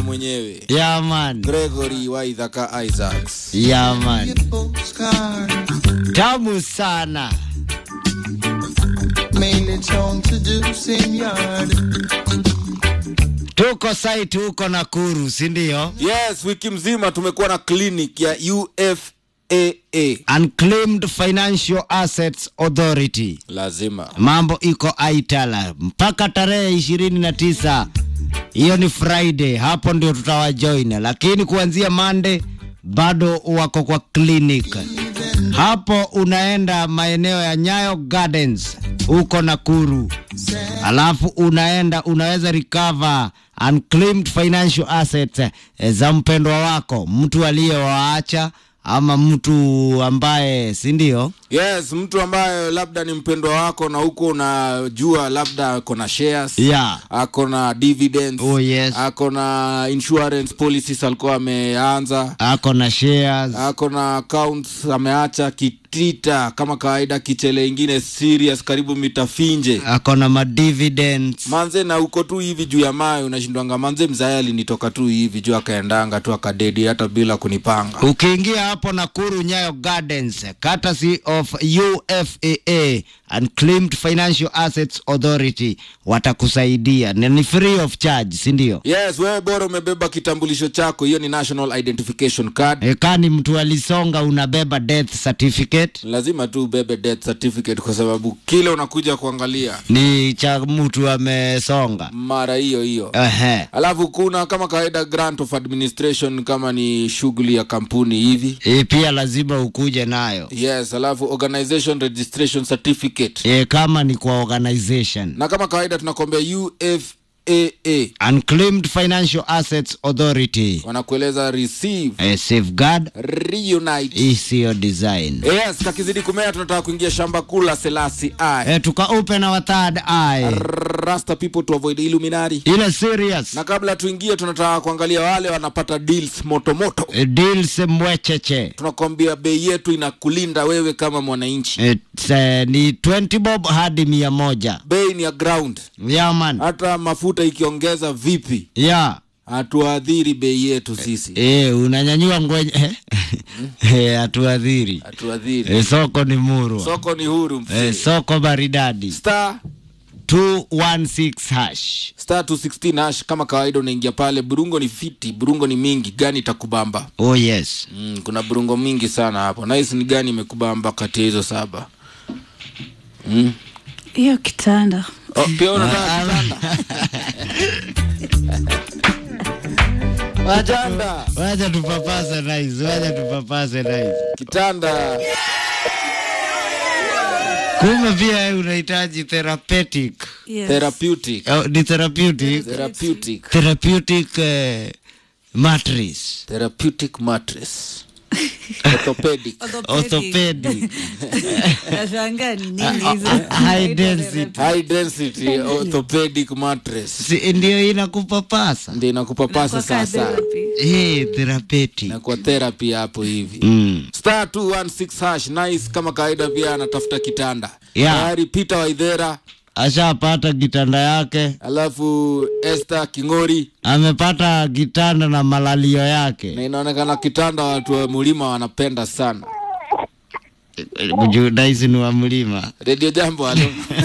mwenyewe Yeah, man. Gregory Waithaka Isaacs. Yeah, man. Tamu sana. Mainly town to do same yard. Tuko site huko Nakuru, si ndio? Yes, wiki mzima tumekuwa na clinic ya UFAA. Unclaimed Financial Assets Authority. Lazima. Mambo iko aitala mpaka tarehe ishirini na tisa. Hiyo ni Friday, hapo ndio tutawajoin, lakini kuanzia Monday bado wako kwa clinic. Hapo unaenda maeneo ya Nyayo Gardens huko Nakuru, alafu unaenda unaweza recover unclaimed financial assets eh, za mpendwa wako, mtu aliyewaacha ama mtu ambaye si ndio? Yes, mtu ambaye labda ni mpendwa wako na huko unajua labda ako na shares. Yeah. Ako na dividends. Oh, yes. Ako na insurance policies alikuwa ameanza. Ako na shares Ako na accounts ameacha kitita kama kawaida kichele ingine serious karibu mitafinje. ako na madividends manze na uko tu hivi juu ya mayo unashindwanga manze mzae alinitoka tu hivi juu akaendanga tu akadedi hata bila kunipanga ukiingia hapo Nakuru Nyayo Gardens courtesy of UFAA Unclaimed Financial Assets Authority watakusaidia na ni free of charge si ndio? yes wewe bora umebeba kitambulisho chako hiyo ni national identification card E, kani mtu alisonga unabeba death certificate lazima tu ubebe death certificate kwa sababu kile unakuja kuangalia ni cha mtu amesonga. mara hiyo hiyo Ehe. alafu kuna kama kawaida grant of administration kama ni shughuli ya kampuni hivi E, pia lazima ukuje nayo yes alafu organization registration certificate e, kama ni kwa organization na kama kawaida tunakwambia UFAA Unclaimed Financial Assets Authority wanakueleza receive e, safeguard reunite isiyo design yes kakizidi kumea tunataka kuingia shamba kuu la selasi i e, tuka open our third eye rasta people to avoid illuminati ile serious na kabla tuingie tunataka kuangalia wale wanapata deals motomoto e, deals mwecheche tunakwambia bei yetu inakulinda wewe kama mwananchi e, tse, ni 20 bob hadi mia moja bei ni ya ground ya man hata mafuta ikiongeza vipi ya hatuadhiri bei yetu sisi e, unanyanyua ngwenye eh? e, hatuadhiri hatuadhiri e, soko ni murwa soko ni huru msee. e, soko maridadi star 216 hash star 216 hash kama kawaida unaingia pale burungo ni fiti burungo ni mingi gani itakubamba oh yes mm, kuna burungo mingi sana hapo nahisi ni gani imekubamba kati ya hizo saba mm. hiyo kitanda oh, pia unataka kitanda kitanda wacha tupapase nice wacha tupapase nice kitanda kumbe pia wewe unahitaji therapeutic yes. therapeutic oh, ni therapeutic therapeutic therapeutic eh, mattress therapeutic mattress orthopedic orthopedic nashangaa ni nini hizo high density high density orthopedic mattress si ndio inakupapasa ndio inakupapasa Inakuwa sasa therapy. hey, therapeutic inakuwa therapy hapo hivi mm. star 216 hash nice kama kawaida pia anatafuta kitanda Yeah. tayari peter waidhera ashapata kitanda yake alafu Esther Kingori amepata kitanda na malalio na yake inaonekana kitanda watu wa mlima wanapenda sana. daisi ni wa mlima Radio Jambo, halo.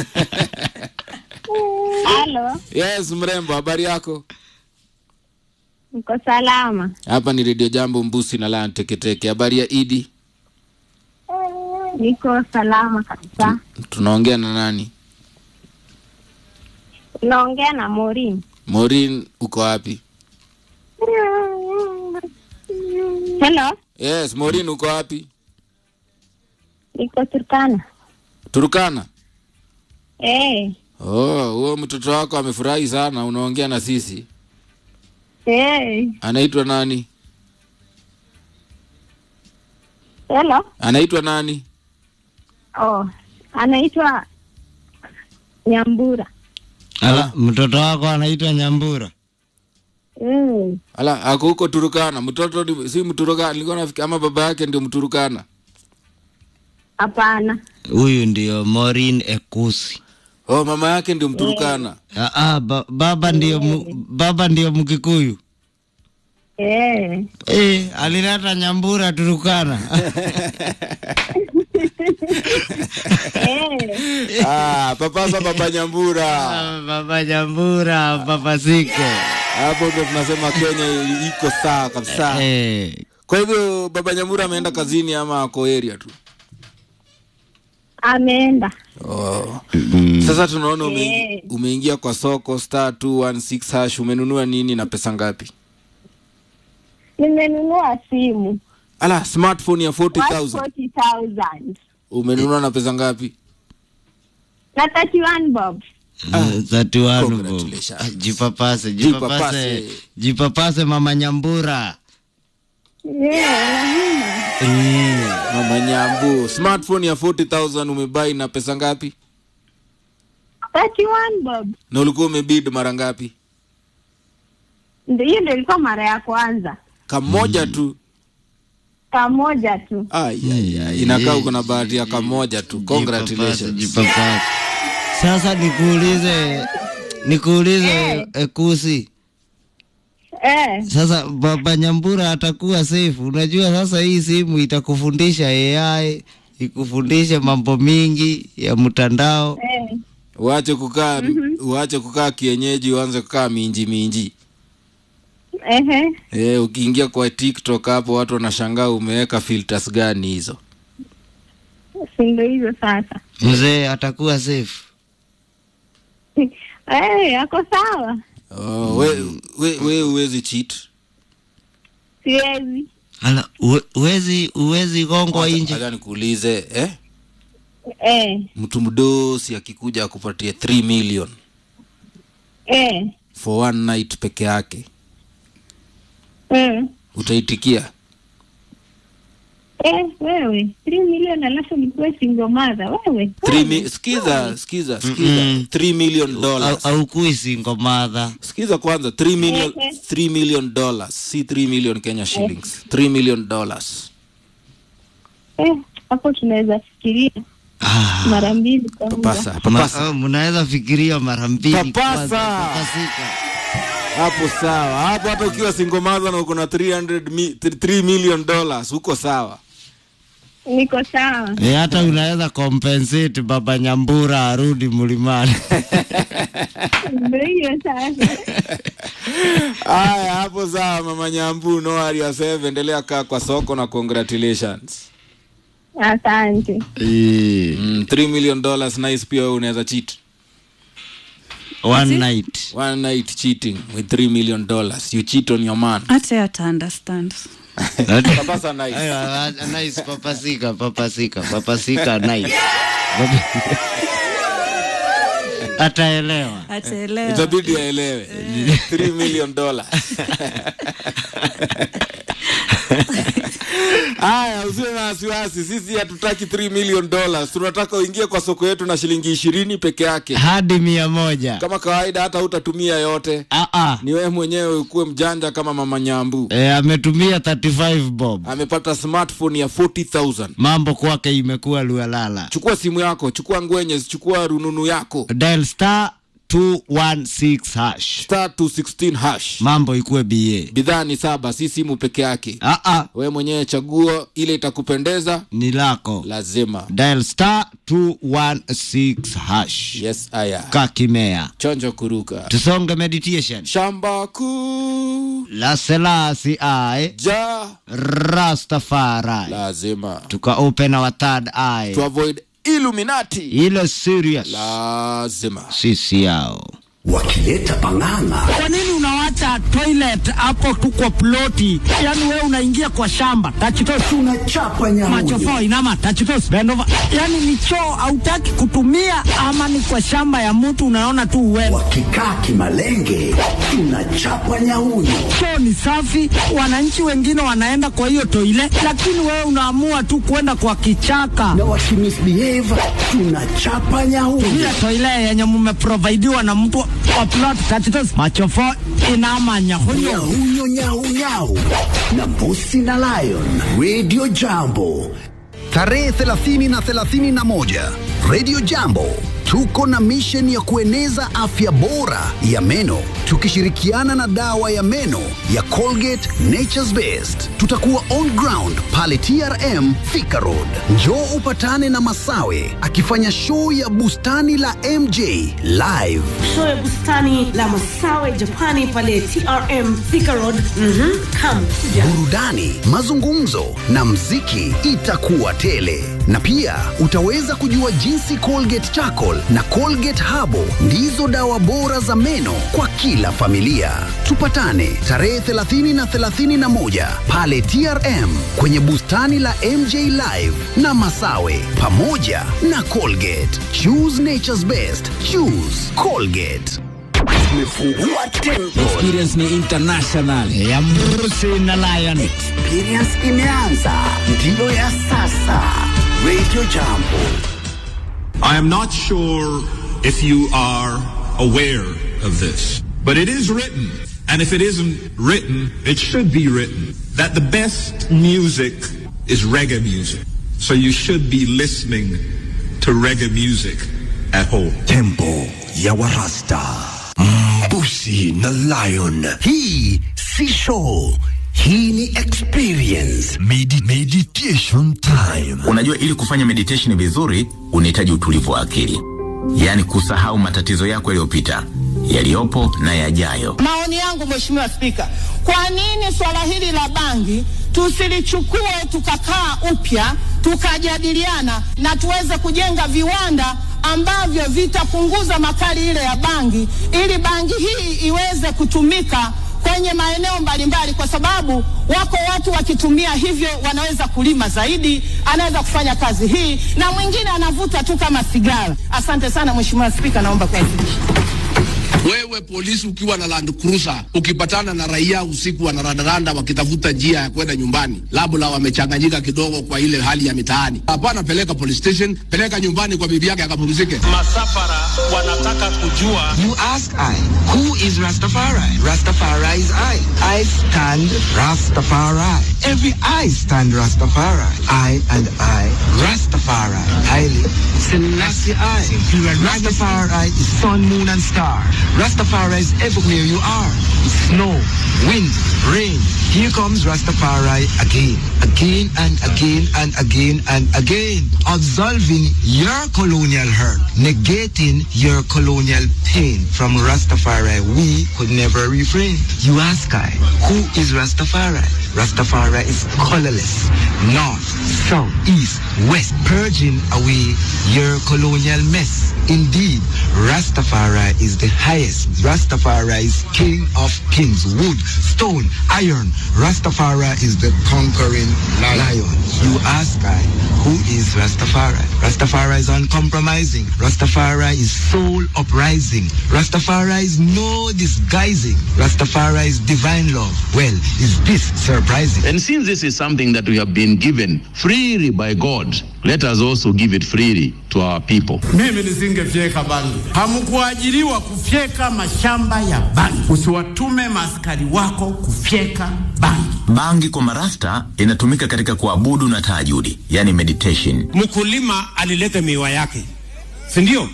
Halo, yes, mrembo, habari yako? niko salama. Hapa ni Radio Jambo, Mbusi na Lion Teketeke. Habari ya Idi? Niko salama kabisa. Tunaongea na nani? Unaongea na Morin. Maureen, uko wapi? Hello, Yes, Maureen, uko wapi? niko Turkana. Turukana. Eh, Oh, huo mtoto wako amefurahi sana, unaongea na sisi. eh. Anaitwa nani? Hello. Anaitwa nani? Oh, anaitwa Nyambura. Ala, mtoto wako anaitwa Nyambura Mm. Ala, ako huko Turukana. Mtoto ni, si Mturukana, nilikuwa nafikiri ama baba yake ndio Mturukana. Hapana. huyu ndio Maureen Ekusi Oh, mama yake ndio Mturukana. ah, ah, ba, baba ndio mu, baba ndio Mkikuyu Eh. Eh, alileta nyambura Turukana. Eh. ah, papasa baba nyambura Ah, Baba nyambura papasike. hapo ndo tunasema kenya iko sawa kabisa Eh, kwa hivyo baba nyambura ameenda kazini ama ako area tu Ameenda. oh. sasa tunaona ume, Eh. umeingia kwa soko star 216 hash umenunua nini na pesa ngapi Nimenunua simu. ala smartphone ya 40000 40,000. umenunua na pesa ngapi Na 31 bob. thirty one bob. Congratulations. Ah, Jipapase, Jipapase. jipapase. Jipapase mama nyambura. Yeah, Eh, mama nyambu smartphone ya 40000 umebai na pesa ngapi 31 bob. na ulikuwa umebid mara ngapi Ndio hiyo ndio ilikuwa mara ya kwanza. kamoja tu Kamoja tu. Ai, ai, ai. inakaa uko na bahati ya kamoja tu jipapase, congratulations jipapase. Sasa nikuulize nikuulize eh, kusi Eh. sasa baba nyambura atakuwa safe unajua sasa hii simu itakufundisha ai ikufundishe mambo mingi ya mtandao Eh. uache kukaa uache kukaa kienyeji uanze kukaa minji minji Ehe. e, ukiingia kwa tiktok hapo watu wanashangaa umeweka filters gani hizo Si ndio hizo sasa. mzee atakuwa safe Eh, ako sawa. oh, we, we, we uwezi cheat Siwezi. Ala, uwe- uwezi uwezi gongwa Acha- nje acha nikuulize eh? Eh. mtu mdosi akikuja akupatie 3 million Eh. for one night peke yake Mm. utaitikia Eh, wewe 3 million alafu nikuwe single mother wewe. Three mi- sikiza sikiza sikiza 3 million dollars au kui single mother sikiza kwanza 3 million Eh, eh. 3 million dollars si 3 million kenya shillings 3 million dollars Eh, hapo tunaweza fikiria ah. mara mbili kwanza. papasa Ma- papasa oh, mnaweza fikiria mara mbili Papasa. kwanza, papasika. hapo sawa hapo hata ukiwa single mother na uko na 300 mi, 3 million dollars uko sawa Niko sawa. Eh, hata unaweza compensate baba nyambura arudi mlimani Ndio hiyo sasa. haya hapo sawa mama nyambu no worry yourself endelea kaa kwa soko na congratulations Asante. Eh, mm, 3 million dollars nice pia wewe unaweza cheat one night one night cheating with 3 million dollars you cheat on your man hata ata understand papasa nice Ayo, ah, ah, nice papasika papasika papasika nice ataelewa ataelewa itabidi aelewe 3 million dollars haya usiwe na wasiwasi sisi hatutaki 3 million dollars tunataka uingie kwa soko yetu na shilingi ishirini peke yake hadi mia moja kama kawaida hata hutatumia yote ah, ah. ni wewe mwenyewe ukuwe mjanja kama mama nyambu E, ametumia 35 bob amepata smartphone ya 40000 mambo kwake imekuwa lualala chukua simu yako chukua ngwenye chukua rununu yako dial star 216 hash star 216 hash mambo ikuwe ba bidhaa ni saba si simu peke yake ah, ah, wewe mwenyewe chaguo ile itakupendeza ni lako lazima dial star 216 hash yes aya kakimea chonjo kuruka tusonge meditation shamba kuu la selasi ae ja rastafari lazima tuka open our third eye to avoid illuminati ile serious lazima sisi yao wakileta pang'ang'a Kwa nini unawacha toilet hapo tu kwa ploti? Yaani wewe unaingia kwa shamba tachitos tunachapa macho nyamunyo fo inama tachitos bend over. Yaani ni choo hautaki kutumia ama ni kwa shamba ya mtu unaona tu uende. wakikaa kimalenge tunachapa nyaunyo Choo ni safi, wananchi wengine wanaenda kwa hiyo toilet, lakini wewe unaamua tu kwenda kwa kichaka. na wakimisbehave tunachapa nyaunyo Ile toilet yenye mmeprovidiwa na mtu wa plot tachitos macho fo inama nyahunyo. nyaunyo nyaunyau na mbusi na lion radio jambo tarehe 30 na 31 radio jambo tuko na misheni ya kueneza afya bora ya meno tukishirikiana na dawa ya meno ya Colgate Nature's Best. Tutakuwa on ground pale TRM Thika Road. Njoo upatane na Masawe akifanya show ya bustani la MJ live. show ya bustani la Masawe Japani pale TRM Thika Road. Mhm, come kuja. burudani, mazungumzo na mziki itakuwa tele, na pia utaweza kujua jinsi Colgate Charcoal na Colgate Habo ndizo dawa bora za meno kwa kila familia. Tupatane tarehe 30 na 31 pale TRM kwenye bustani la MJ Live na Masawe pamoja na Colgate. Choose nature's best. Choose Colgate. Tumefungua tempo. experience ni international ya Mrusi na Lion. Experience imeanza, ndiyo ya sasa. Radio Jambo. I am not sure if you are aware of this, but it is written, and if it isn't written, it should be written, that the best music is reggae music. So you should be listening to reggae music at home. Tempo ya Warasta. Mbusi na Lion. Hii si show. Hii ni experience. Medi meditation time. Unajua, ili kufanya meditation vizuri unahitaji utulivu wa akili, yaani kusahau matatizo yako yaliyopita, yaliyopo na yajayo. Maoni yangu Mheshimiwa Spika, kwa nini swala hili la bangi tusilichukue tukakaa upya tukajadiliana na tuweze kujenga viwanda ambavyo vitapunguza makali ile ya bangi ili bangi hii iweze kutumika kwenye maeneo mbalimbali, kwa sababu wako watu wakitumia hivyo wanaweza kulima zaidi, anaweza kufanya kazi hii, na mwingine anavuta tu kama sigara. Asante sana Mheshimiwa Spika, naomba kuwasilisha. Wewe polisi ukiwa na Land Cruiser ukipatana na raia usiku wanarandaranda wakitafuta njia ya kwenda nyumbani, labda wamechanganyika kidogo kwa ile hali ya mitaani, hapana, peleka police station, peleka nyumbani kwa bibi yake akapumzike. Masafara wanataka kujua. You ask I, who is Rastafari? Rastafari is I. I stand Rastafari. Every I stand Rastafari. I and I, Rastafari. Haile Selassie I. Rastafari is sun, moon and star. Rastafari is everywhere you are. Snow, wind, rain. Here comes Rastafari again, again and again and again and again. Absolving your colonial hurt, negating your colonial pain. From Rastafari, we could never refrain. You ask I, who is Rastafari? Rastafari is colorless, north, south, east, west, purging away your colonial mess. Indeed, Rastafari is the highest. Rastafari is king of kings, wood, stone, iron. Rastafari is the conquering lion. You ask I, who is Rastafari? Rastafari is uncompromising. Rastafari is soul uprising. Rastafari is no disguising. Rastafari is divine love. Well, is this surprising? And since this is something that we have been given freely by God, let us also give it freely to our people. Mimi nisingefyeka bangi. Hamkuajiriwa kufyeka mashamba ya bangi. Usiwatume maaskari wako kufyeka bangi. Bangi kwa marasta inatumika katika kuabudu na tahajudi, yani meditation. Mkulima alileta miwa yake, si ndio?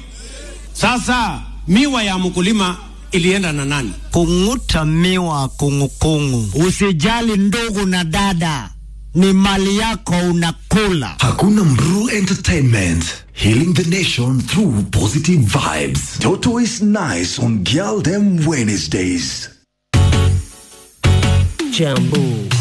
Sasa miwa ya mkulima ilienda na nani? Kung'uta miwa kungukungu. Usijali ndugu na dada, ni mali yako unakula. Hakuna Mru Entertainment. Healing the nation through positive vibes. Toto is nice on Girl Them Wednesdays. Jambo.